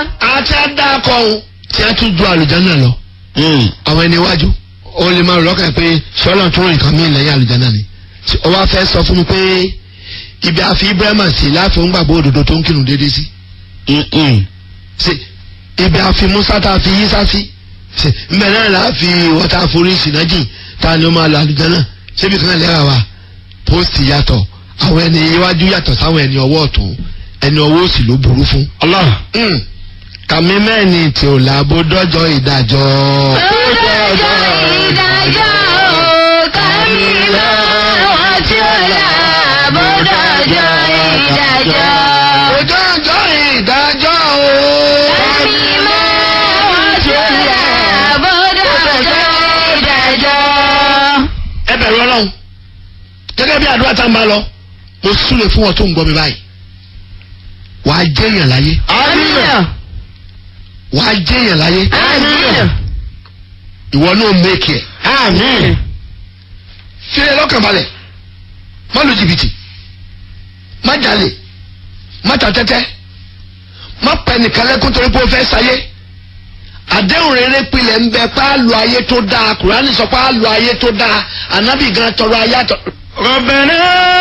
àti àdàkọ ohun tí a tún ju àlùjáná lọ àwọn ẹni iwájú ó lè máa rò lọ́kàn pé sọ́lá tó rìn kan mí lẹ́yìn àlùjáná ni ó wá fẹ́ sọ fún mi pé ibi àfi ibrahima sí láàfin gbàgbọ́ òdodo tó ń kírun déédéé sí ṣe ibi àfi musa tá a fi yísá sí ṣe mbẹ náà là á fi wọ́tá forí sinaji tá a ní ó máa lọ àlùjáná ṣébi kan lẹ́wà wa pósìtì yàtọ̀ àwọn ẹni iwájú yàtọ̀ sáwọn ẹni ọwọ́ ọ̀tún ẹni ọwọ́ òsì ló burú fún. Allah. Mm. kàmí mẹ́ni tí ò láàbò dọ́jọ́ ìdájọ́. Ọjọ́ ìdájọ́ o, kàmí mọ́ wọn tí ó là bọ́dọ̀jọ́ ìdájọ́. ọjọ́ ọjọ́ ìdájọ́ o. Kàmí mọ́ wọn tí ó là bọ́dọ̀jọ́ ìdájọ́. ẹ bẹ̀rù ọlọ́run gẹ́gẹ́ bí àdúrà tá a ń bá lọ mo súre fún ọ tó ń gbọ́ mi báyìí wàá jẹ́yàn láyé Àmín. wàá jẹ́yàn láyé Àmín. ìwọ náà mẹ́kì ẹ̀ Àmín. fi ẹ lọ́kàn balẹ̀ má lu jìbìtì má jalè má ta tẹ́tẹ́ má pẹ́ nìkan lẹ́kún torí pé o fẹ́ sáyé àdéhùn rere pilẹ̀ ń bẹ pé á lo ayé tó dáa kùránì sọ pé á lo ayé tó dáa ànábì gan tọrọ ayé àtọ. ربنا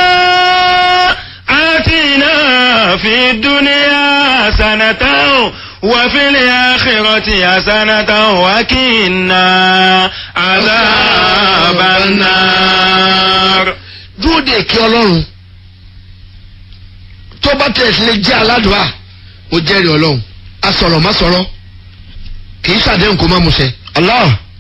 آتنا في الدنيا حسنة وفي الآخرة حسنة وقنا عذاب النار dúró de èké ọlọ́run tó bá tẹ̀ sí lè jẹ́ aládùá ó jẹ́rìí ọlọ́run asọ̀rọ̀ má sọ̀rọ̀ kì í ṣàdéhùn kó má musẹ̀. الله